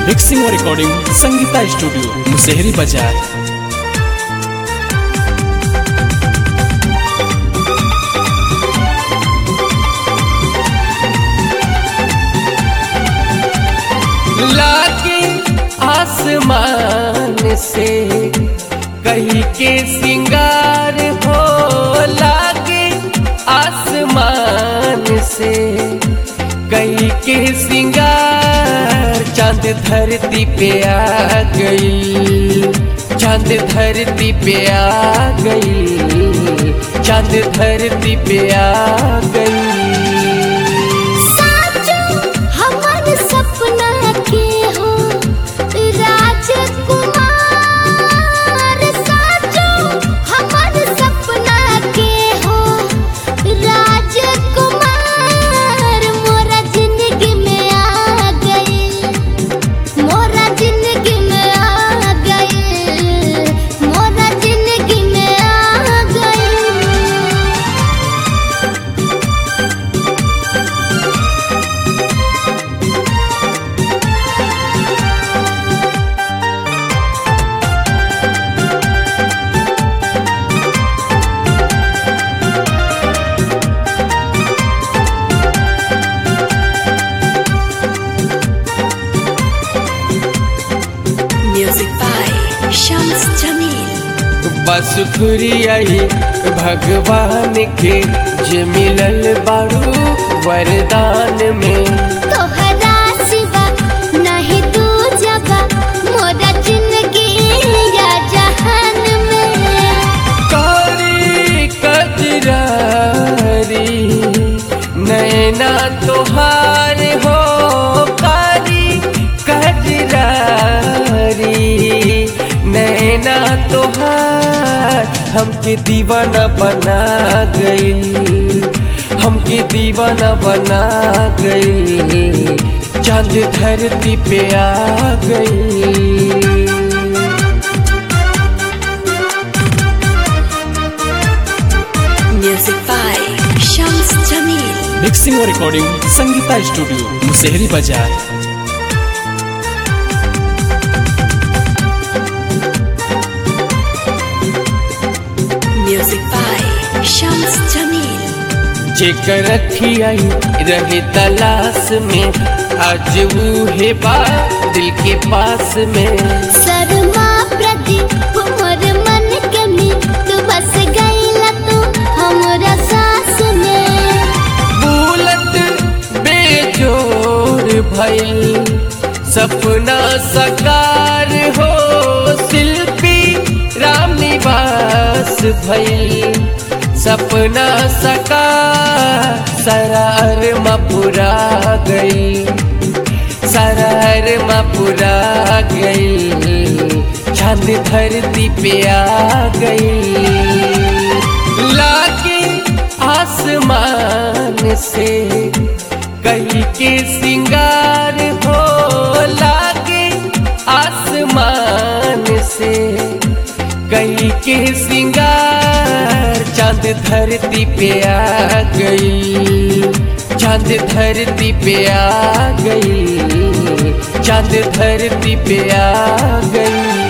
Mixing और recording Sangeeta studio Musehri बाजार लागे आसमान से कहीं के सिंगार हो लागे आसमान से कहीं के सिंगार चांद धरती पे आ गई चांद धरती पे आ गई चांद धरती पे आ गई साचो हमर सपना के हो राजकुमार साचो हमर सपना के हो राजकुमार मोरा जिंदगी में आ गई मोरा जिंदगी में आ गई मोरा जिंदगी में आ गई Music by Shams Jamil. बस खुरियाई भगवान के जे मिलल बारू वरदान में तोहरा सिवा नहीं तू जबा मोरा जिंदगी या जहान में कारी कजरारी नैना तोहार हो कारी कजरारी नैना तोहार हमके दीवाना बना गई हमके दीवाना बना गई चांद धरती पे आ गई Music by Shams Jamil. Mixing और रिकॉर्डिंग संगीता स्टूडियो मुसेहरी बाजार Music by Shams Jamil. जेकर रखियाई रहे तलाश में आज वो है बा दिल के पास में शर्मा प्रदीप मोर मन के में तू बस गईला तू हमरा सास में बुलत बेजोर भइल सपना सकार हो शिल्पी राम निवास भइल सपना सकार सरार मपुरा गई सरार मपुरा गई चांद धरती पे आ गई लागे आसमान से कहीं के सिंगार हो लागे आसमान से कहीं के सिंगार चांद धरती पे आ गई चांद धरती पे आ गई चांद धरती पे आ गई